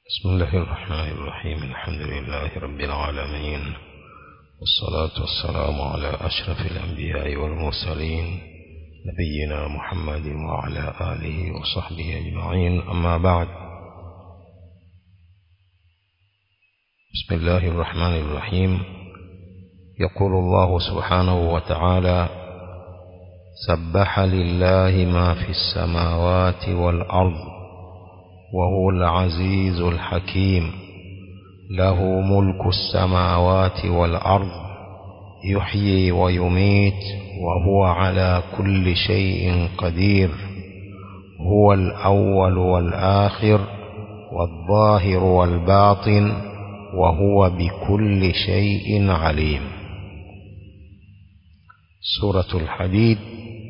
بسم الله الرحمن الرحيم الحمد لله رب العالمين والصلاة والسلام على أشرف الأنبياء والمرسلين نبينا محمد وعلى آله وصحبه أجمعين أما بعد بسم الله الرحمن الرحيم يقول الله سبحانه وتعالى سبح لله ما في السماوات والأرض وهو العزيز الحكيم له ملك السماوات والأرض يحيي ويميت وهو على كل شيء قدير هو الأول والآخر والظاهر والباطن وهو بكل شيء عليم سورة الحديد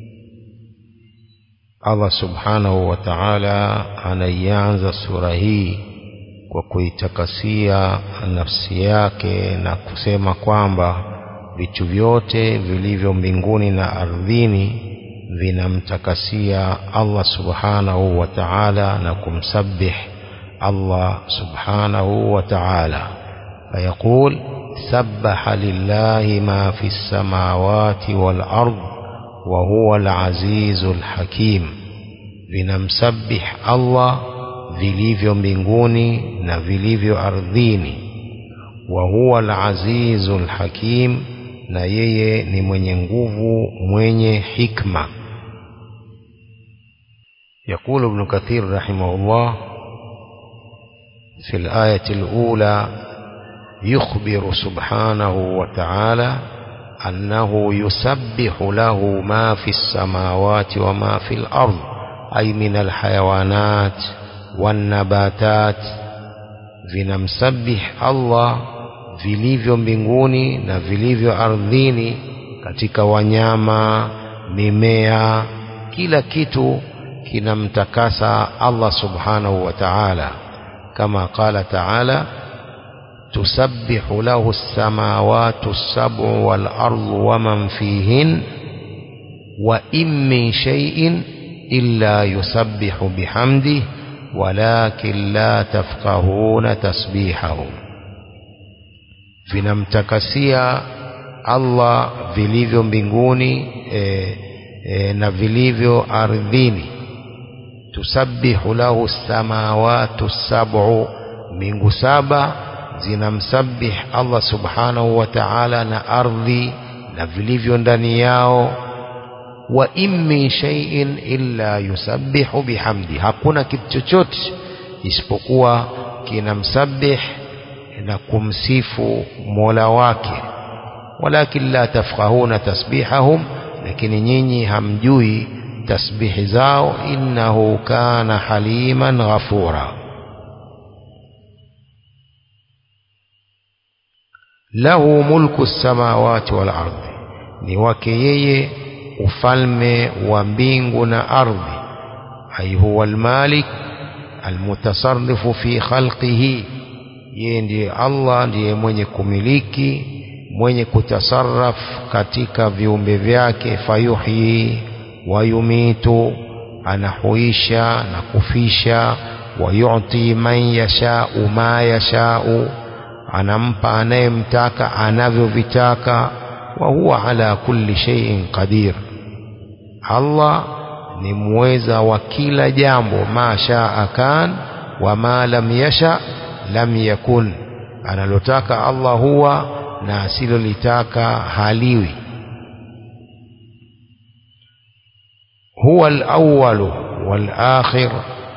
Allah subhanahu wa ta'ala anaianza sura hii kwa kuitakasia nafsi yake na kusema kwamba vitu vyote vilivyo mbinguni na ardhini vinamtakasia Allah subhanahu wa ta'ala na kumsabih Allah subhanahu wa ta'ala fayaqul سبح لله ما في السماوات والأرض وهو العزيز الحكيم vinamsabih Allah vilivyo mbinguni na vilivyo ardhini wa huwa al-azizu al-hakim na yeye ni mwenye nguvu mwenye hikma يقول ابن كثير رحمه الله في الآية الأولى يخبر سبحانه وتعالى أنه يسبح له ما في السماوات وما في الأرض أي من الحيوانات والنباتات vinamsabih Allah vilivyo mbinguni na vilivyo ardhini katika wanyama mimea kila kitu kinamtakasa Allah subhanahu wa ta'ala kama qala ta'ala تسبح له السماوات السبع والأرض ومن فيهن وإن من شيء إلا يسبح بحمده ولكن لا تفقهون تسبيحهم vinamtakasia Allah vilivyo mbinguni e, e, na vilivyo ardhini tusabbihu lahu samawatu sab'u mbingu saba zinamsabih Allah subhanahu wa ta'ala na ardhi na vilivyo ndani yao wa in min shay'in illa yusabbihu bihamdi hakuna kitu chochote isipokuwa kinamsabih na kumsifu Mola wake walakin la tafqahuna tasbihahum lakini nyinyi hamjui tasbihi zao innahu kana haliman ghafura lahu mulku samawati wal ardhi ni wake yeye ufalme wa mbingu na ardhi ai huwa almalik almutasarrifu fi khalqihi yeye ndiye Allah ndiye mwenye kumiliki mwenye kutasarraf katika viumbe vyake fayuhyi wayumitu anahuisha na kufisha wayuti man yashau ma yashau anampa anayemtaka anavyovitaka wa huwa ala kulli shay'in qadir Allah ni muweza wa kila jambo ma shaa kan wa ma lam yasha lam yakun analotaka Allah huwa na asilolitaka haliwi huwa al-awwal wal-akhir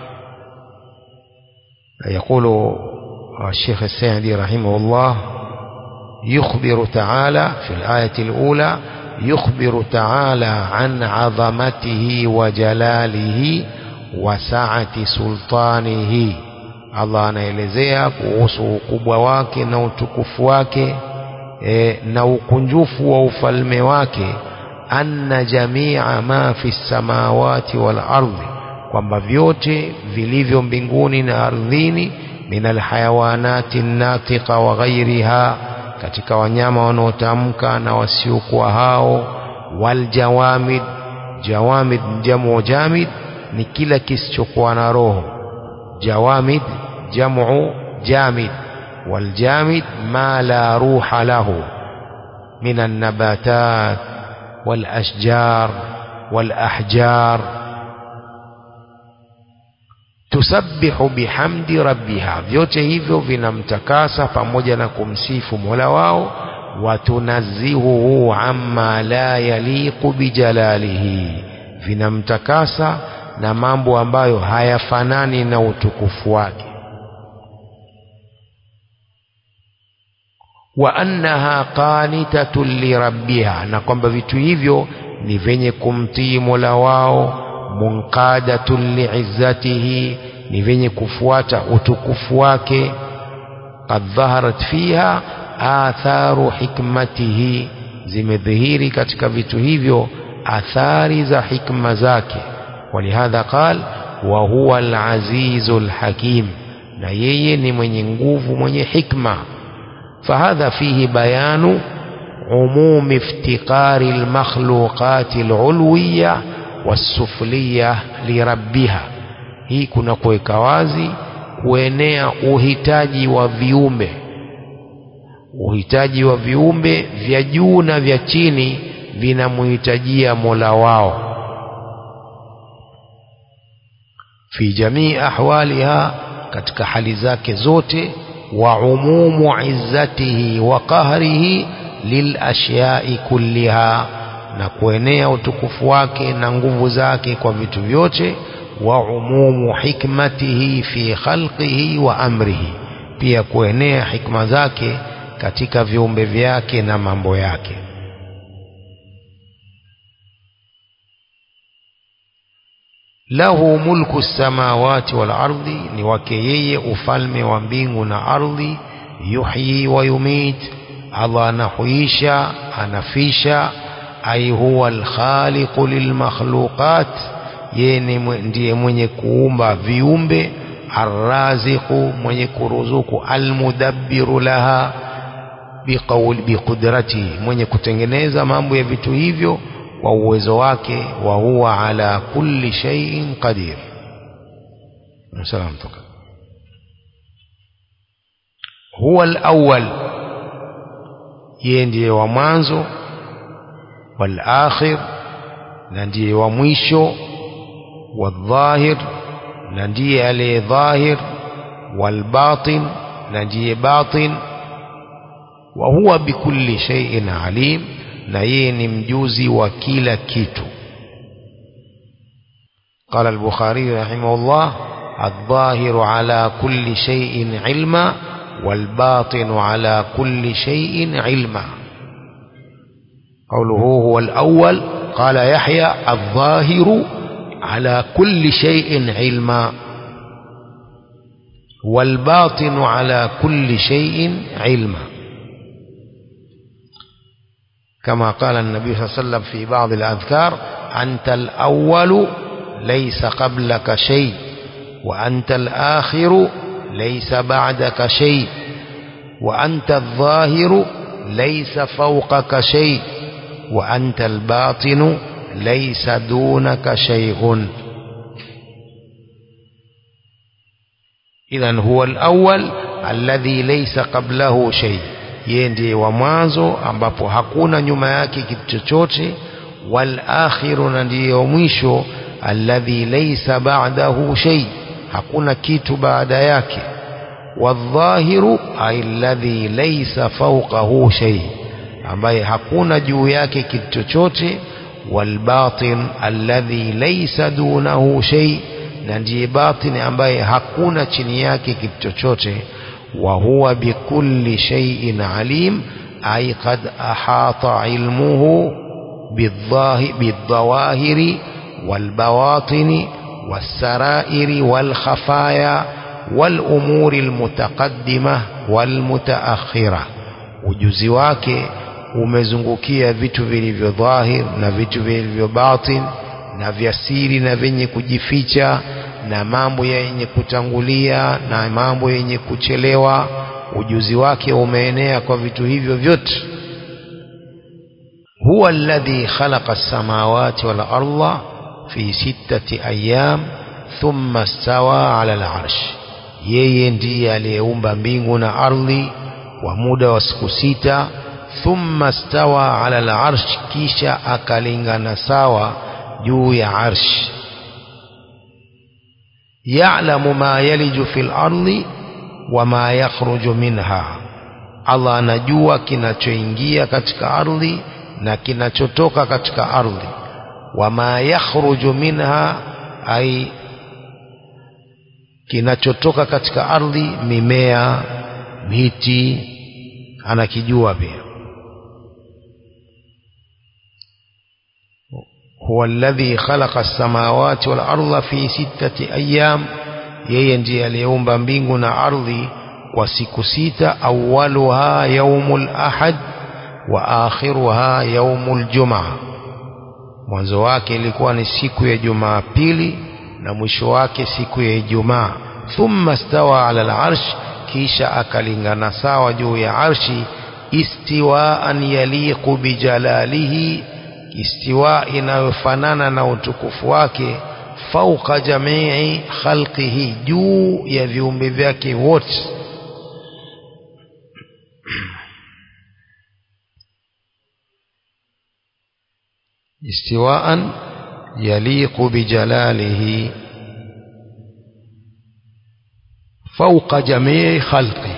يقول الشيخ السعدي رحمه الله يخبر تعالى في الآية الأولى يخبر تعالى عن عظمته وجلاله وسعة سلطانه Allah anaelezea kuhusu ukubwa wake na utukufu wake e, na ukunjufu wa ufalme wake anna jamia ma fi samawati wal ardhi kwamba vyote vilivyo mbinguni na ardhini min alhayawanati natiqa wa ghairiha katika wanyama wanaotamka na wasiokuwa hao waljawamid jawamid jamu jamid ni kila kisichokuwa na roho jawamid jamu jamid والجامد ما لا روح له من النباتات والأشجار والأحجار تسبح بحمد ربها vyote hivyo vinamtakasa pamoja na kumsifu Mola wao watunazzihuhu amma la yaliqu bijalalihi vinamtakasa na mambo ambayo hayafanani na utukufu wake wa annaha qanitatun lirabbiha na kwamba vitu hivyo ni vyenye kumtii Mola wao munqadatun liizzatihi ni vyenye kufuata utukufu wake qad dhaharat fiha atharu hikmatihi zimedhihiri katika vitu hivyo athari za hikma zake walihadha qal wa huwa al-azizul hakim na yeye ni mwenye nguvu mwenye hikma فهذا فيه بيان عموم افتقار المخلوقات العلوية والسفلية لربها hii kuna kuweka wazi kuenea uhitaji wa viumbe uhitaji wa viumbe vya juu na vya chini vinamhitajia mola wao fi jamii ahwaliha katika hali zake zote وعموم عزته وقهره للأشياء كلها na kuenea utukufu wake na nguvu zake kwa vitu vyote wa umumu hikmatihi fi khalqihi wa amrihi pia kuenea hikma zake katika viumbe vyake na mambo yake lahu mulku samawati wal ardi ni wake yeye ufalme wa mbingu na ardhi yuhyi wa yumit Allah anahuisha anafisha ai huwa alkhaliqu lilmakhluqat yeye ndiye mwenye kuumba viumbe arraziqu mwenye kuruzuku almudabbiru laha biqauli biqudratihi mwenye kutengeneza mambo ya vitu hivyo kwa uwezo wake wa huwa ala kulli shay'in qadir salam toka huwa al-awwal yeye ndiye wa mwanzo wal akhir na ndiye wa mwisho wadhahir na ndiye aliye dhahir wal batin na ndiye batin wa huwa bikulli shay'in alim na yeye ni mjuzi wa kila kitu قال البخاري رحمه الله الظاهر على كل شيء علما والباطن على كل شيء علما قوله هو الأول قال يحيى الظاهر على كل شيء علما والباطن على كل شيء علما كما قال النبي صلى الله عليه وسلم في بعض الأذكار أنت الأول ليس قبلك شيء وأنت الآخر ليس بعدك شيء وأنت الظاهر ليس فوقك شيء وأنت الباطن ليس دونك شيء إذا هو الأول الذي ليس قبله شيء yeye ndiye wa mwanzo ambapo hakuna nyuma yake kitu chochote wal akhiru na ndiye wa mwisho alladhi laysa ba'dahu shay hakuna kitu baada yake wadhahiru ay alladhi laysa fawqahu shay ambaye hakuna juu yake kitu chochote walbatin alladhi laysa dunahu shay na ndiye batin ambaye hakuna chini yake kitu chochote وهو بكل شيء عليم أي قد أحاط علمه بالظواهر والبواطن والسرائر والخفايا والأمور المتقدمة والمتأخرة ujuzi wake umezungukia vitu vilivyo dhahir na vitu vilivyo batin na vya siri na vyenye kujificha na mambo yenye kutangulia na mambo yenye kuchelewa ujuzi wake umeenea kwa vitu hivyo vyote huwa alladhi khalaqa as-samawati wal arda fi sittati ayyam thumma stawa ala al-arsh yeye ndiye aliyeumba mbingu na ardhi kwa muda wa siku sita thumma stawa ala al-arsh kisha akalingana sawa juu ya arsh ya'lamu ma yaliju fil ardi wa ma yakhruju minha Allah anajua kinachoingia katika ardhi na kinachotoka katika ardhi wama yakhruju minha ay kinachotoka katika ardhi mimea miti anakijua pia huwa alladhi khalaqa as-samawati wal arda fi sittati ayyam yeye ndiye aliyeumba mbingu na ardhi kwa siku sita awwaluha yaumul ahad wa akhiruha yaumul jumaa mwanzo wake ilikuwa ni siku ya Jumapili na mwisho wake siku ya Ijumaa thumma stawa ala al-arsh kisha akalingana sawa juu ya arshi istiwaan yaliqu bijalalihi istiwa inayofanana na utukufu wake fauqa jamii khalqihi juu ya viumbe vyake wote استواء يليق بجلاله فوق جميع خلقه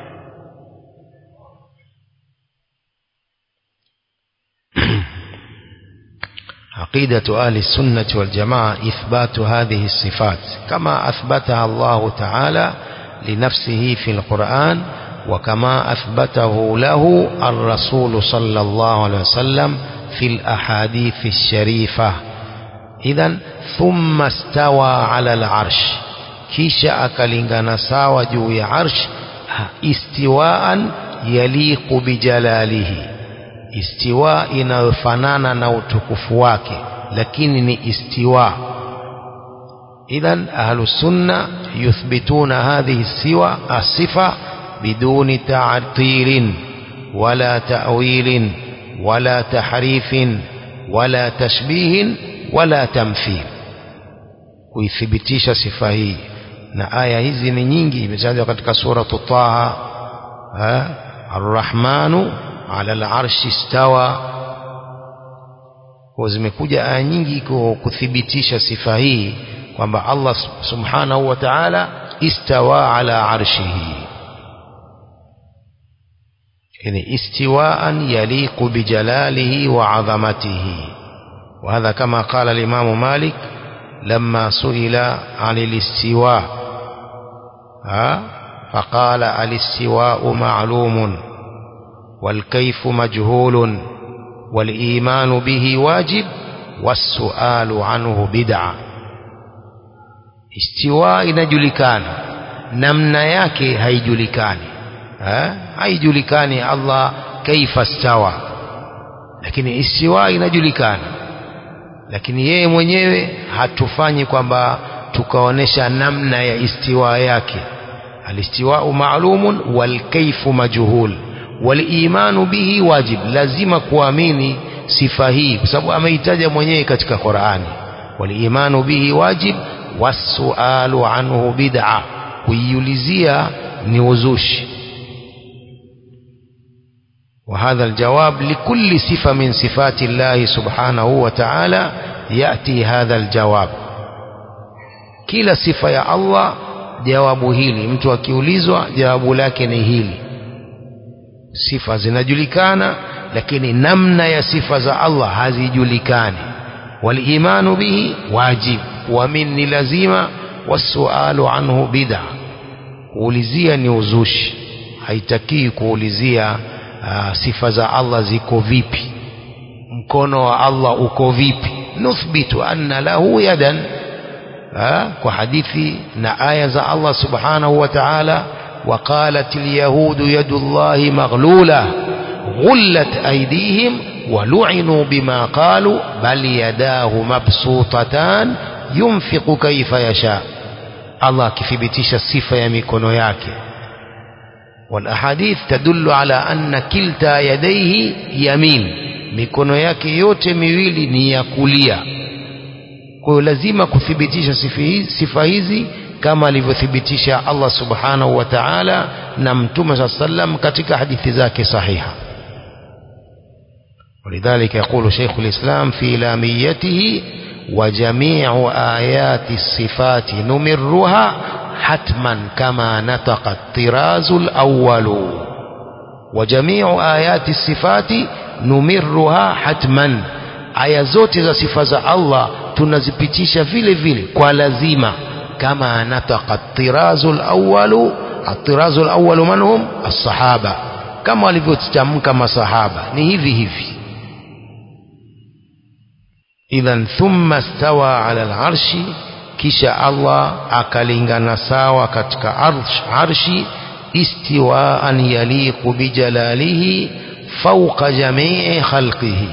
عقيدة أهل السنة والجماعة إثبات هذه الصفات كما أثبتها الله تعالى لنفسه في القرآن وكما أثبته له الرسول صلى الله عليه وسلم في الأحاديث الشريفة إذا ثم استوى على العرش كيشا أكلنغنا ساوى جوي عرش استواء يليق بجلاله استواء inayofanana na utukufu wake lakini ni istiwa idhan ahlu sunna yuthbituna hadhihi siwa asifa biduni ta'tilin wala ta'wilin ولا تحريف ولا تشبيه ولا تمثيل kuithibitisha sifa hii na aya hizi ni nyingi imetajwa katika suratu Taha Ar-Rahmanu ala al-arshi istawa kwa zimekuja aya nyingi kuthibitisha sifa hii kwamba Allah subhanahu wa ta'ala istawa ala arshihi يعني استواء يليق بجلاله وعظمته وهذا كما قال الإمام مالك لما سئل عن الاستواء ها فقال الاستواء معلوم والكيف مجهول والإيمان به واجب والسؤال عنه بدعة استواء inajulikana namna yake haijulikani haijulikani Allah kaifa stawa lakini istiwa inajulikana lakini yeye mwenyewe hatufanyi kwamba tukaonesha namna ya istiwa yake alistiwau maalumun walkaifu majhul walimanu bihi wajib lazima kuamini sifa hii kwa sababu ameitaja mwenyewe katika Qur'ani walimanu bihi wajib wasualu anhu bid'a kuiulizia ni uzushi وهذا الجواب لكل صفة من صفات الله سبحانه وتعالى يأتي هذا الجواب kila sifa ya Allah jawabu hili mtu akiulizwa jawabu lake ni hili sifa zinajulikana lakini namna ya sifa za Allah hazijulikani walimanu bihi wajib kuamini ni lazima wasualu anhu bid'a kuulizia ni uzushi haitakii kuulizia uh, sifa za Allah ziko vipi mkono wa Allah uko vipi nuthbitu anna lahu yadan ha? kwa hadithi na aya za Allah subhanahu wa ta'ala وقالت اليهود يد الله مغلولة غلت أيديهم ولعنوا بما قالوا بل يداه مبسوطتان ينفق كيف يشاء الله كثبتش الصفة يميكونو yake والأحاديث تدل على أن كلتا يديه يمين mikono yake yote miwili ni ya kulia kwa hiyo lazima kuthibitisha sifa hizi kama alivyothibitisha Allah subhanahu wa ta'ala na mtume saa sallam katika hadithi zake sahiha ولذلك يقول شيخ الإسلام في لاميته وجميع آيات الصفات نمرها حتما كما نطق الطراز الأول وجميع آيات الصفات نمرها حتما aya zote za sifa za Allah tunazipitisha vile vile kwa lazima kama nataka tirazu alawwalu atirazu alawwalu manhum as-sahaba kama walivyotamka masahaba ni hivi hivi idhan thumma stawa ala al-arshi kisha Allah akalingana sawa katika arsh, arshi istiwaan yaliqu bijalalihi fawqa jamii khalqihi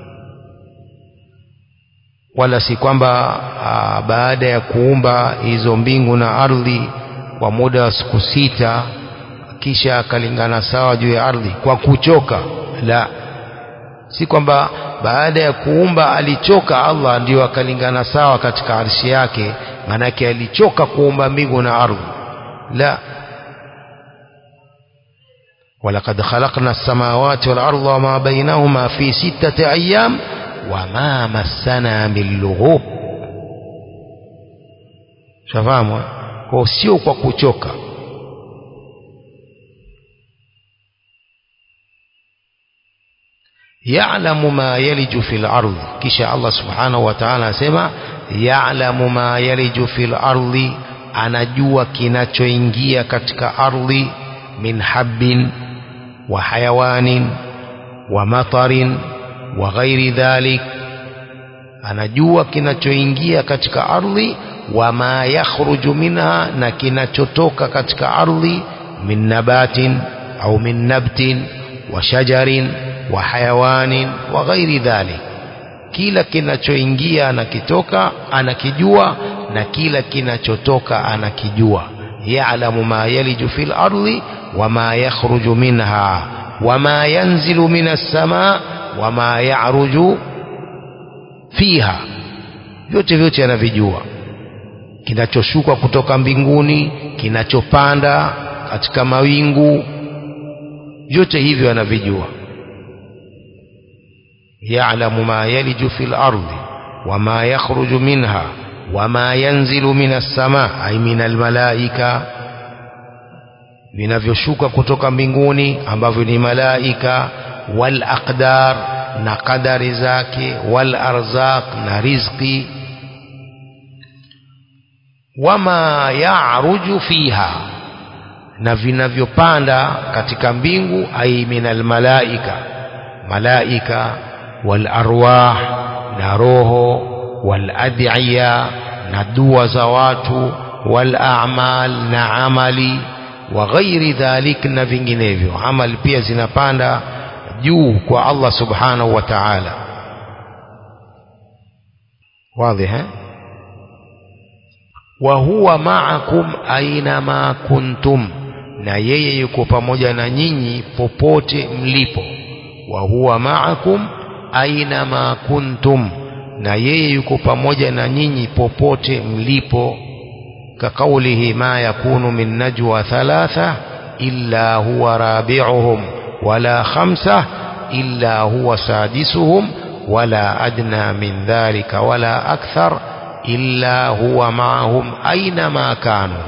wala si kwamba baada ya kuumba hizo mbingu na ardhi kwa muda wa siku sita kisha akalingana sawa juu ya ardhi kwa kuchoka la si kwamba baada ya kuumba alichoka Allah ndio akalingana sawa katika arshi yake manake alichoka kuumba mbingu na ardhi la ولقد خلقنا السماوات والأرض وما بينهما في ستة أيام وما مسنا من لغوب shafahamu kwa sio kwa kuchoka ya'lamu ma yaliju fil ardh kisha Allah subhanahu wa ta'ala asema ya'lamu ma yaliju fil ardhi anajua kinachoingia katika ardhi min habbin wa hayawanin wa matarin wa ghairi dhalik anajua kinachoingia katika ardhi wa ma yakhruju minha na kinachotoka katika ardhi min nabatin au min nabtin wa shajarin wa hayawanin wa ghairi dhalik kila kinachoingia anakitoka anakijua na kila kinachotoka anakijua ya'lamu ma yaliju fil ardi wa ma yakhruju minha wa ma yanzilu minas samaa wa ma ya'ruju fiha vyote vyote anavijua kinachoshuka kutoka mbinguni kinachopanda katika mawingu vyote hivyo anavijua ya'lamu ma yaliju fil ardi wama yakhruju minha wama yanzilu minas sama ay minal malaika vinavyoshuka kutoka mbinguni ambavyo ni malaika wal aqdar na qadari zake wal arzaq na rizqi wama ya'ruju fiha na vinavyopanda katika mbingu ay minal malaika malaika wal arwah na roho wal ad'iya na dua za watu wal a'mal na amali wa ghairi dhalik na vinginevyo amali pia zinapanda juu kwa Allah subhanahu wa ta'ala wazi eh wa huwa ma'akum aina ma kuntum na yeye yuko pamoja na nyinyi popote mlipo wa huwa ma'akum aina ma kuntum na yeye yuko pamoja na nyinyi popote mlipo كقوله ما يكون من نجوى ثلاثة إلا هو رابعهم ولا خمسة إلا هو سادسهم ولا أدنى من ذلك ولا أكثر إلا هو معهم أينما كانوا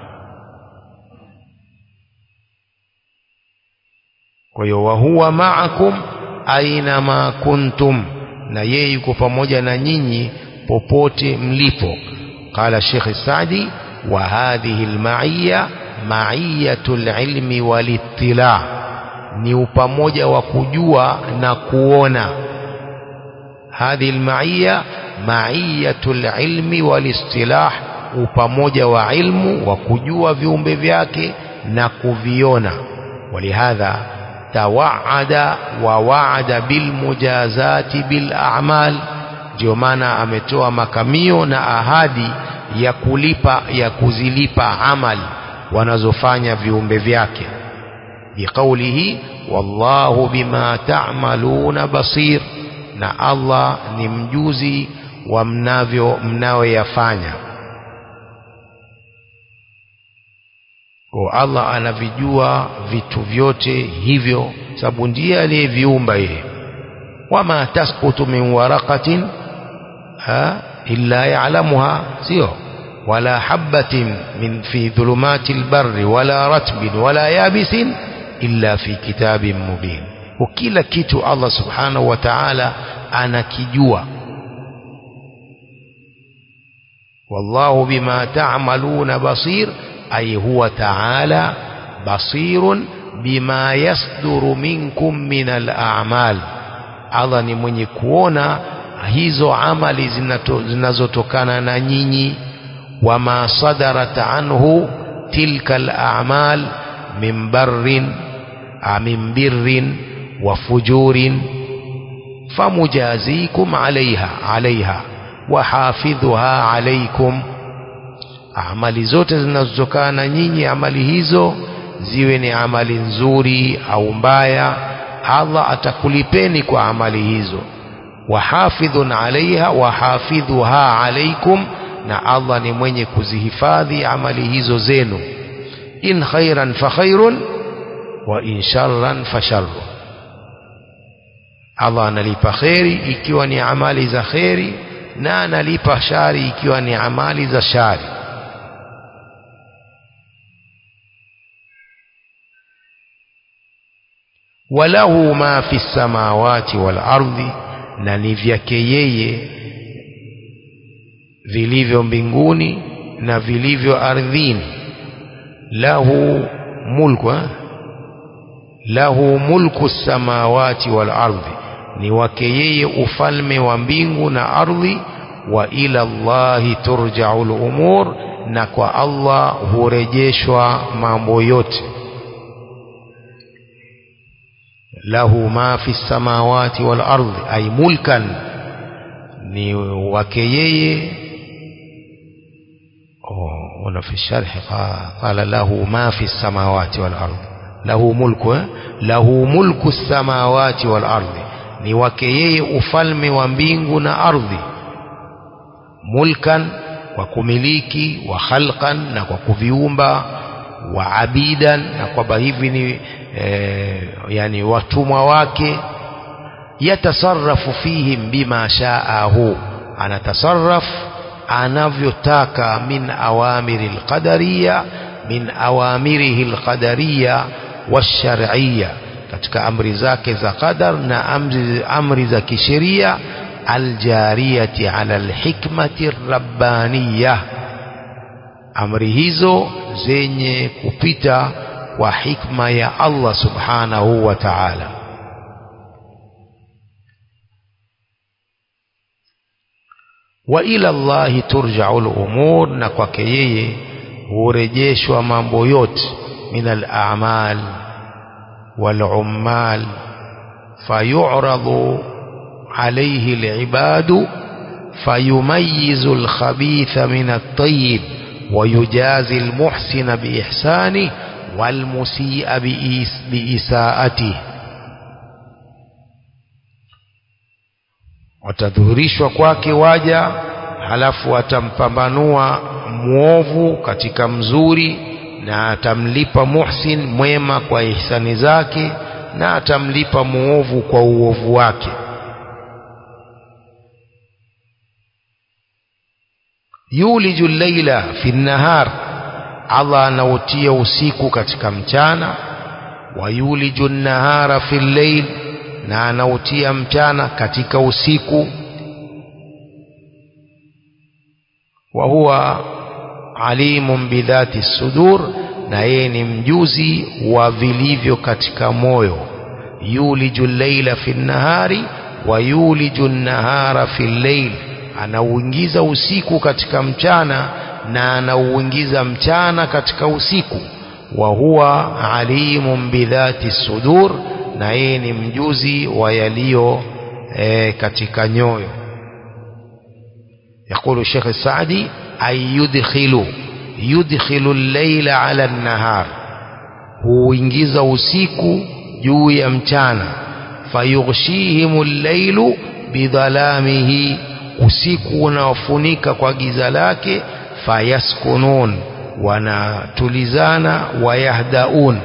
وهو معكم أينما كنتم na yeye yuko pamoja na nyinyi popote mlipo قال الشيخ السعدي وهذه المعية معية العلم والاطلاع ni upamoja wa kujua na kuona hadhi almaiya maiyatul ilmi walistilah upamoja wa ilmu wa kujua viumbe vyake na kuviona walihadha tawaada wa waada bilmujazati bil a'mal ndio maana ametoa makamio na ahadi ya kulipa ya kuzilipa amali wanazofanya viumbe vyake biqaulihi wallahu bima ta'maluna basir na Allah ni mjuzi wa mnavyo mnayoyafanya kwa Allah anavijua vitu vyote hivyo sababu ndiye aliyeviumba yeye wama tasqutu min waraqatin ha illa ya'lamuha sio wala habatin min fi dhulumati albarri wala ratbin wala yabisin illa fi kitabin mubin kila kitu Allah subhanahu wa ta'ala anakijua والله بما تعملون بصير أي هو تعالى بصير بما يصدر منكم من الأعمال Allah ni mwenye kuona hizo amali zinazotokana na nyinyi wama sadarat anhu tilka al-a'mal min barrin min birrin wa fujurin famujazikum alaiha alaiha wahafidhuha alaikum amali zote zinazotokana na nyinyi amali hizo ziwe ni amali nzuri au mbaya Allah atakulipeni kwa amali hizo wahafidhun alaiha wahafidhuha alaikum na Allah ni mwenye kuzihifadhi amali hizo zenu in khairan fa khairun wa in sharran fa sharrun Allah analipa kheri ikiwa ni amali za kheri na analipa shari ikiwa ni amali za shari walahu ma fi samawati wal ardhi na ni vyake yeye vilivyo mbinguni na vilivyo ardhini lahu mulku eh? lahu mulku samawati wal ardhi ni wake yeye ufalme wa mbingu na ardhi wa ila Allahi turja'ul umur na kwa Allah hurejeshwa mambo yote lahu ma fi samawati wal ardhi ay mulkan ni wake yeye oh wana fi sharh qala lahu ma fi samawati wal ardhi lahu mulku eh? lahu mulku samawati wal ardhi ni wake yeye ufalme wa mbingu na ardhi mulkan kwa kumiliki wa khalqan na kwa kuviumba wa abidan na kwamba hivi ni e, yani watumwa wake yatasarrafu fihim bima shaahu anatasarraf anavyotaka min awamiri alqadariya min awamirihi alqadariya washar'iyya katika amri zake za qadar na amri, amri za kisheria aljariyati ala alhikmati rabbaniyah amri hizo zenye kupita kwa hikma ya Allah subhanahu wa ta'ala wa ila Allahi turja'u al-umur na kwake yeye hurejeshwa mambo yote min al-a'mal wal-ummal fayu'radu alayhi al-ibadu fayumayyizu al-khabitha min at-tayyib ويجازي المحسن بإحسانه والمسيء بإساءته watadhihirishwa kwake waja halafu atampambanua mwovu katika mzuri na atamlipa muhsin mwema kwa ihsani zake na atamlipa muovu kwa uovu wake yuliju llaila fi nnahar Allah anautia usiku katika mchana wa yuliju nnahara fi llail na anautia mchana katika usiku wa huwa alimun bidhati sudur na yeye ni mjuzi wa vilivyo katika moyo yuliju llaila fi nnahari wa yuliju nnahara fi llail anauingiza usiku katika mchana na anauingiza mchana katika usiku wa huwa alimun bidhati sudur na yeye ni mjuzi wa yaliyo e, katika nyoyo يقول الشيخ السعدي أي يدخل يدخل الليل على النهار huingiza usiku juu ya mchana fayughshihim al-lailu bidhalamihi usiku unaofunika kwa giza lake fayaskunun wanatulizana wayahdaun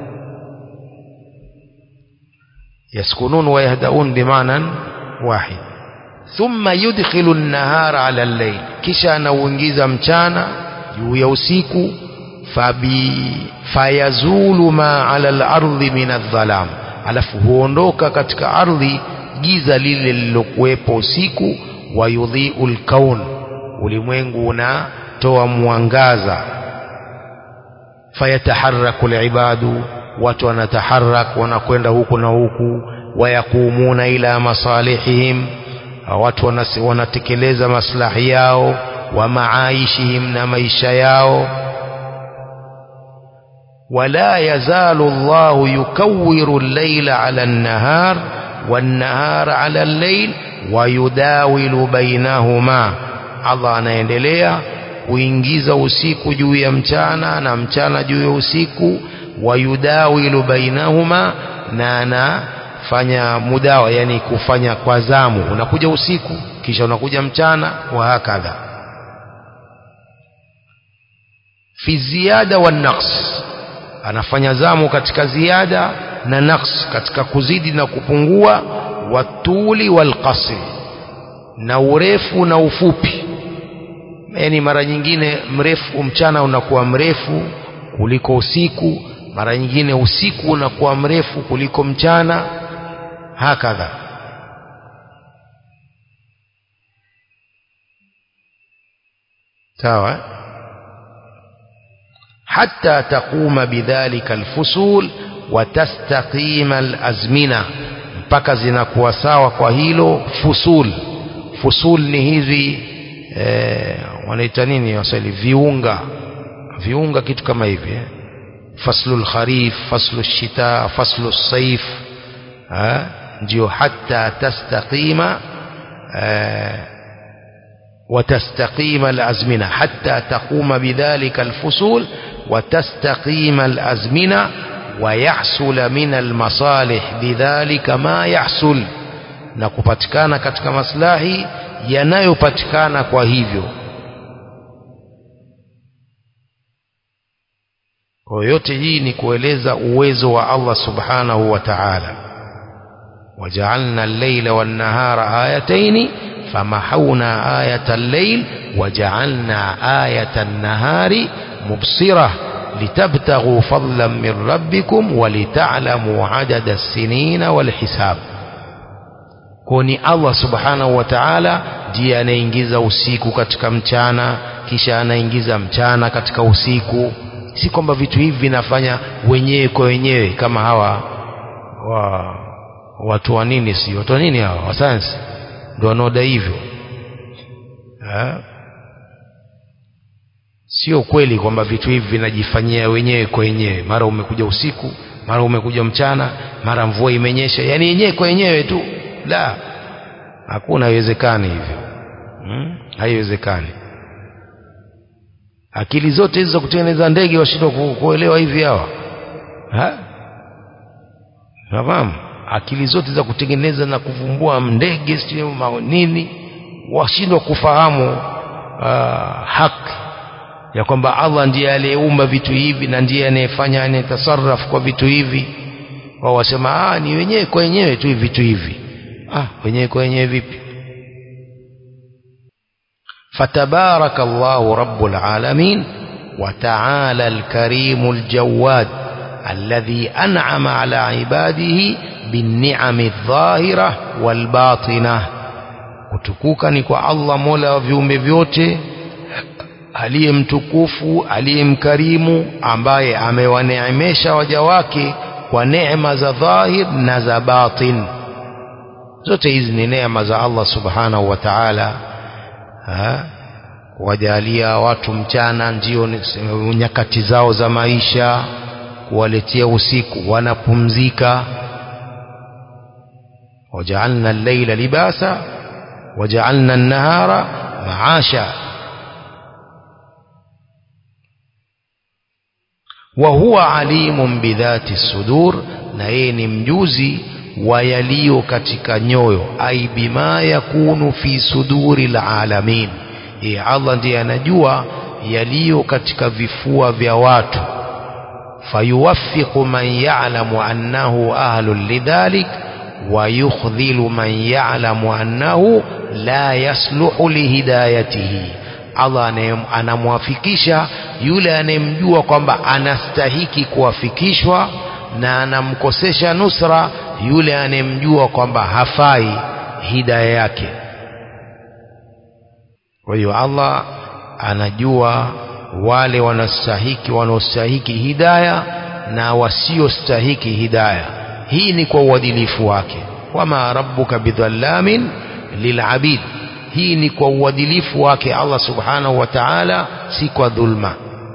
yaskunun wayahdaun bimanan wahid thumma yudkhilu an-nahara ala al-layl kisha anauingiza mchana juu ya usiku fabi fayazulu ma ala al-ardi min adh-dhalam alafu huondoka katika ardhi giza lile lilokuwepo usiku wayudhiu al-kaun ulimwengu unatoa mwangaza fayataharraku al-ibadu watu wanataharak wanakwenda huku na huku wayakumuna ila masalihihim watu wanatekeleza maslahi yao wa maaishihim na maisha yao wala yazalu Allahu yukawwiru al-layla 'ala an-nahar wan-nahara 'ala al-layl wa yudawilu bainahuma Allah anaendelea kuingiza usiku juu ya mchana na mchana juu ya usiku wa yudawilu bainahuma na anafanya mudawa yani kufanya kwa zamu unakuja usiku kisha unakuja mchana wa hakadha fi ziyada wa naqs anafanya zamu katika ziada na naqs katika kuzidi na kupungua watuli wal qasri na urefu na ufupi yani mara nyingine mrefu mchana unakuwa mrefu kuliko usiku mara nyingine usiku unakuwa mrefu kuliko mchana hakadha sawa حتى تقوم بذلك الفصول وتستقيم الأزمنة mpaka zinakuwa sawa kwa hilo fusul fusul ni hizi eh, wanaita nini waswahili viunga viunga kitu kama hivi eh? faslu lkharif faslu lshita faslu lsaif ndio hata tastaqima eh, وتستقيم الأزمنة حتى تقوم بذلك الفصول وتستقيم الأزمنة ويحصل من المصالح بذلك ما يحصل na kupatikana katika maslahi yanayopatikana kwa hivyo kwa yote hii ni kueleza uwezo wa Allah subhanahu wa ta'ala waja'alna al-layla wan-nahara ayatayn فمحونا آية الليل وجعلنا آية النهار مبصرة لتبتغوا فضلا من ربكم ولتعلموا عدد السنين والحساب kuni Allah subhanahu wa ta'ala ndiye anaingiza usiku katika mchana kisha anaingiza mchana katika usiku si kwamba vitu hivi vinafanya wenyewe kwa wenyewe kama hawa wa watu wa nini si watu wa nini hawa wa sayansi ndio wanaoda hivyo sio kweli kwamba vitu hivi vinajifanyia wenyewe kwa wenyewe mara umekuja usiku mara umekuja mchana mara mvua imenyesha yani yenyewe kwa wenyewe tu la hakuna haiwezekani hivyo hmm? haiwezekani akili zote hizo za kutengeneza ndege washindwa kuelewa hivi hawa nafahamu akili zote za kutengeneza na kuvumbua ndege sio nini washindwa kufahamu uh, haki ya kwamba Allah ndiye aliyeumba vitu hivi na ndiye anayefanya anayetasarraf kwa vitu hivi wao wasema ah ni wenyewe kwa wenyewe tu vitu hivi ah wenyewe kwa wenyewe vipi فتبارك الله رب العالمين وتعالى الكريم الجواد الذي أنعم على عباده بالنعم الظاهرة والباطنة kutukuka ni kwa Allah mola wa viumbe vyote aliye mtukufu aliye mkarimu ambaye amewaneemesha waja wake kwa neema za dhahir na za batin zote hizi ni neema za Allah subhanahu wa ta'ala kuwajalia watu mchana ndio nyakati zao za maisha kuwaletea usiku wanapumzika wajaalna al-layla libasa wajaalna an-nahara maasha wa huwa alimun bidhati sudur na yeye ni mjuzi wa yaliyo katika nyoyo ai bima yakunu fi suduri alalamin yeye Allah ndiye anajua yaliyo katika vifua vya watu fayuwaffiqu man ya'lamu annahu ahlun lidhalik wa yukhdhilu man ya'lamu annahu la yasluhu lihidayatihi Allah anamwafikisha yule anayemjua kwamba anastahiki kuwafikishwa na anamkosesha nusra yule anayemjua kwamba hafai hidaya yake kwa hiyo Allah anajua wale wanastahiki wanaostahiki hidaya na wasiostahiki hidaya hii ni kwa uadilifu wake wama rabbuka bidhallamin lilabid hii ni kwa uadilifu wake Allah subhanahu wa ta'ala si kwa dhulma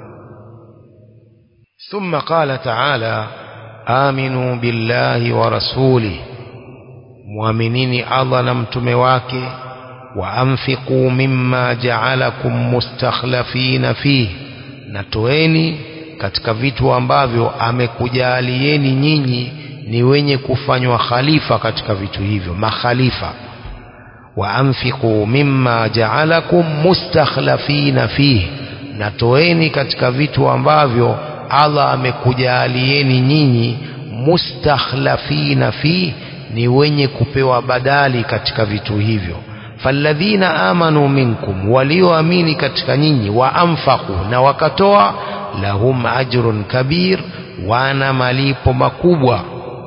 ثم قال تعالى آمنوا بالله ورسوله مؤمنين الله نمتم wake وأنفقوا مما جعلكم مستخلفين فيه natoeni katika vitu ambavyo amekujalieni nyinyi ni wenye kufanywa khalifa katika vitu hivyo makhalifa waanfiqu mimma jaalakum mustakhlafina fihi natoeni katika vitu ambavyo Allah amekujalieni nyinyi mustakhlafina fihi ni wenye kupewa badali katika vitu hivyo falladhina amanu minkum walioamini katika nyinyi waanfaqu na wakatoa lahum ajrun kabir wana malipo makubwa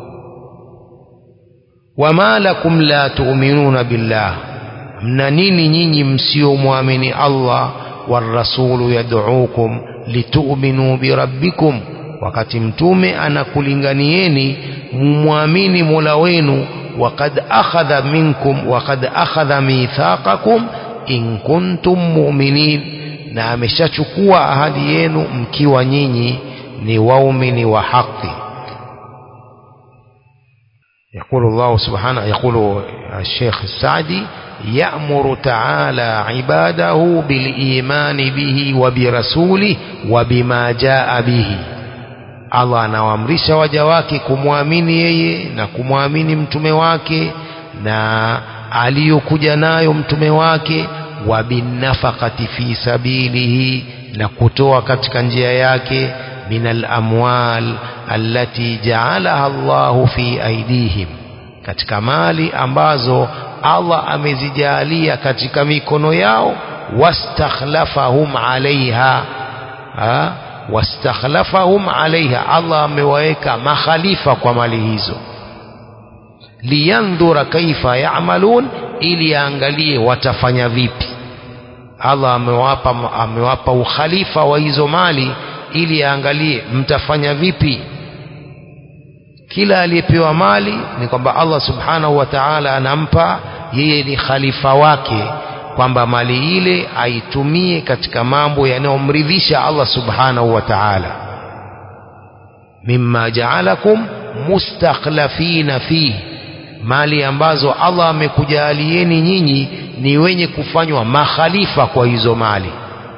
wama lakum la tu'minuna billah mna nini nyinyi msiomwamini Allah warasulu yad'ukum litu'minu birabbikum wakati mtume anakulinganieni mumwamini Mola wenu وقد أخذ منكم وقد أخذ ميثاقكم إن كنتم مؤمنين na ameshachukua ahadi yenu mkiwa nyinyi ni waumini wa haki يقول الله سبحانه يقول الشيخ السعدي يأمر تعالى عباده بالإيمان به وبرسوله وبما جاء به Allah anawaamrisha waja wake kumwamini yeye na kumwamini mtume wake na aliyokuja nayo mtume wake wa binafaqati fi sabilihi na kutoa katika njia yake min alamwal allati jaalaha Allahu fi aidihim katika mali ambazo Allah amezijalia katika mikono yao wastakhlafahum alaiha ha? wastakhlafahum alaiha Allah amewaweka makhalifa kwa mali hizo liyandhura kaifa ya'malun ili aangalie watafanya vipi Allah amewapa amewapa ukhalifa wa hizo mali ili aangalie mtafanya vipi kila aliyepewa mali ni kwamba Allah subhanahu wa ta'ala anampa yeye ni khalifa wake kwamba mali ile aitumie katika mambo yanayomridhisha Allah subhanahu wa ta'ala mimma ja'alakum mustakhlafina fihi mali ambazo Allah amekujalieni nyinyi ni wenye kufanywa makhalifa kwa hizo mali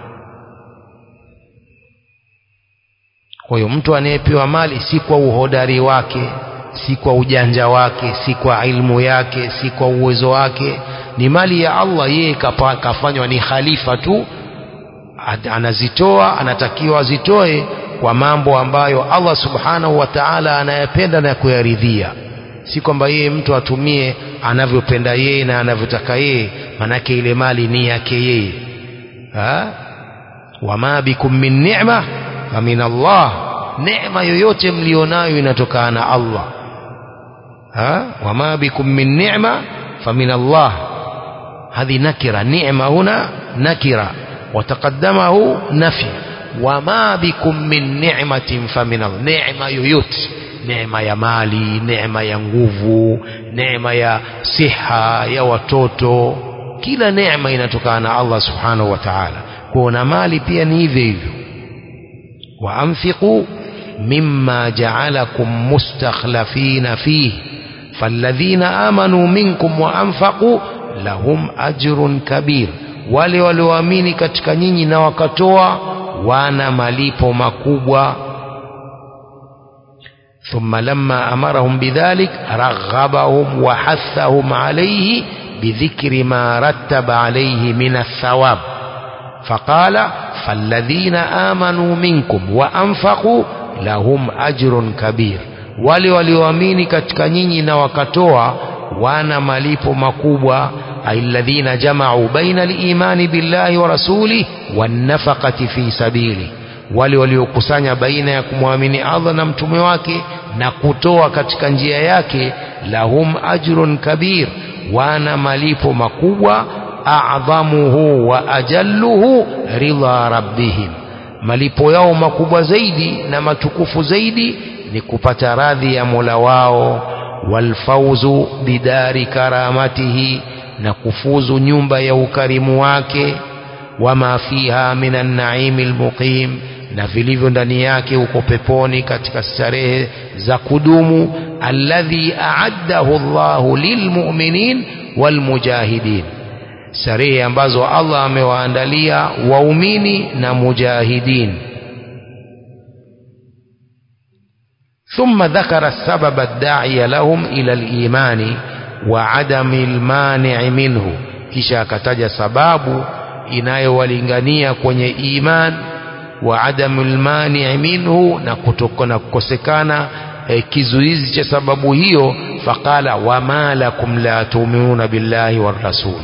kwa hiyo mtu anayepewa mali si kwa uhodari wake si kwa ujanja wake si kwa ilmu yake si kwa uwezo wake ni mali ya Allah yeye kafanywa ni khalifa tu anazitoa anatakiwa azitoe kwa mambo ambayo Allah subhanahu wa ta'ala anayapenda na kuyaridhia si kwamba yeye mtu atumie anavyopenda yeye na anavyotaka yeye manake ile mali ni yake yeye wama bikum min ni'ma famin Allah neema yoyote mlionayo inatokana na Allah ha wama bikum min ni'ma famin Allah هذه نكرة نعمة هنا نكرة وتقدمه نفي وما بكم من نعمة فمن الله نعمة يوت neema ya mali neema ya nguvu neema ya siha ya watoto kila neema inatokana na Allah subhanahu wa ta'ala kuona mali pia ni hivyo hivyo waanfiqu mimma ja'alakum mustakhlafina fihi falladhina amanu minkum wa anfaqu lahum ajrun kabir wale walioamini katika nyinyi na wakatoa wana malipo makubwa ثم لما أمرهم بذلك رغبهم وحثهم عليه بذكر ما رتب عليه من الثواب faqala falladhina amanu minkum wa anfaqu lahum ajrun kabir wale walioamini katika nyinyi na wakatoa wana malipo makubwa alladhina jama'u baina al-imani billahi wa rasulih wan nafaqati fi sabili wale waliokusanya baina ya kumwamini Allah na mtume wake na kutoa katika njia yake lahum ajrun kabir wana malipo makubwa a'dhamuhu wa ajalluhu ridha rabbihim malipo yao makubwa zaidi na matukufu zaidi ni kupata radhi ya Mola wao walfauzu bidari karamatihi na kufuzu nyumba ya ukarimu wake wama fiha minan naimi almuqim na vilivyo ndani yake uko peponi katika starehe za kudumu alladhi a'addahu Allahu lilmu'minin walmujahidin starehe ambazo Allah amewaandalia waumini na mujahidin ثم ذكر السبب الداعي لهم إلى الإيمان وعدم المانع منه kisha akataja sababu inayowalingania kwenye iman wa adamul mani minhu na kutoka na kukosekana e, kizuizi cha sababu hiyo faqala wama lakum la tu'minuna billahi war rasul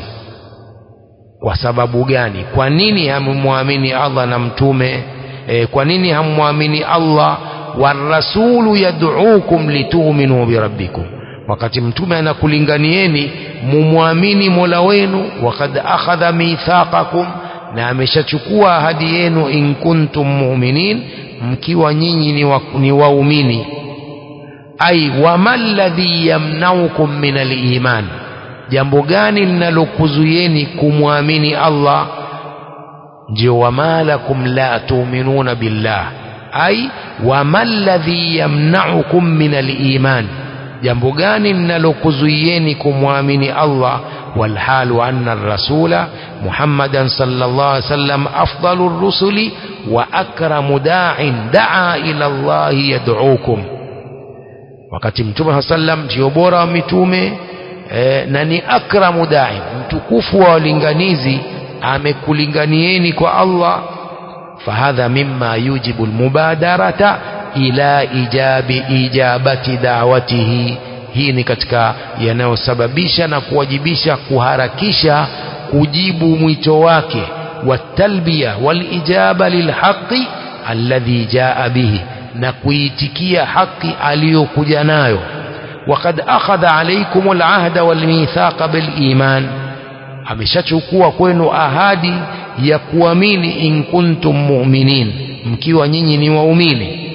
kwa sababu gani kwa nini hammwamini Allah na mtume e, kwa nini hammwamini Allah warasulu yad'ukum litu'minu birabbikum wakati mtume anakulinganieni mumwamini Mola wenu wakad akhadha mithaqakum na ameshachukua ahadi yenu in kuntum mu'minin mkiwa nyinyi ni, wa, ni waumini ai wamalladhi yamnaukum min aliman jambo gani linalokuzuieni kumwamini Allah ndio wamalakum la tu'minuna billah ai wamalladhi yamnaukum min aliman jambo gani linalokuzuieni kumwamini Allah walhalu anna ar-rasula Muhammadan sallallahu alaihi wasallam afdalur rusuli wa akramu da'in da'a ila Allah yad'ukum wakati mtume sallam ndio bora wa mitume e, na ni akramu da'in mtukufu wa walinganizi amekulinganieni kwa Allah fahadha mimma yujibu almubadarata ila ijabi ijabati da'watihi hii ni katika yanayosababisha na kuwajibisha kuharakisha kujibu mwito wake watalbiya walijaba lilhaqi alladhi jaa bihi na kuitikia haki aliyokuja nayo وقد أخذ عليكم العهد والميثاق بالإيمان ameshachukua kwenu ahadi ya kuamini in kuntum mu'minin mkiwa nyinyi ni waumini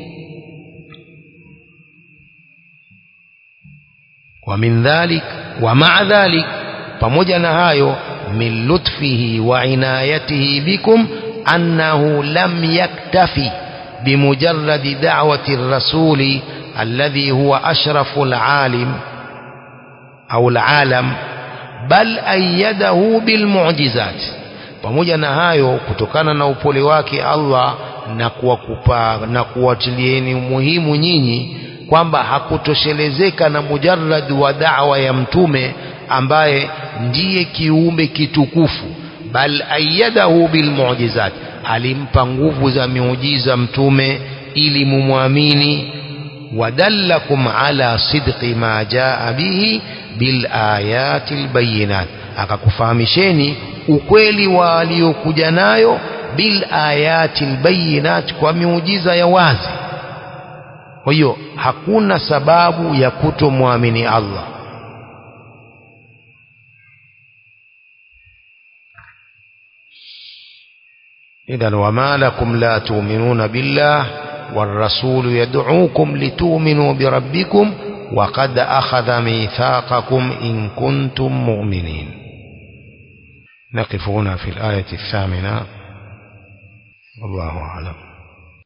wa min dhalik wa ma'a dhalik pamoja na hayo min lutfihi wa inayatihi bikum annahu lam yaktafi bimujarradi da'wati ar-rasuli alladhi huwa ashrafu al-alim au al-alam bal ayyadahu bilmu'jizat pamoja na hayo kutokana na upole wake Allah na kuwakupa na kuwatilieni umuhimu nyinyi kwamba hakutoshelezeka na mujarrad wa da'wa ya mtume ambaye ndiye kiumbe kitukufu bal ayyadahu bilmu'jizat alimpa nguvu za miujiza mtume ili mumwamini wadallakum ala sidqi ma jaa bihi bil ayati albayinat akakufahamisheni ukweli wa aliyokuja nayo bil ayati albayinat kwa miujiza ya wazi kwa hiyo hakuna sababu ya kutomwamini Allah إذا وما لكم لا تؤمنون بالله والرسول يدعوكم لتؤمنوا بربكم وقد أخذ ميثاقكم إن كنتم مؤمنين نقف هنا في الآية الثامنة والله أعلم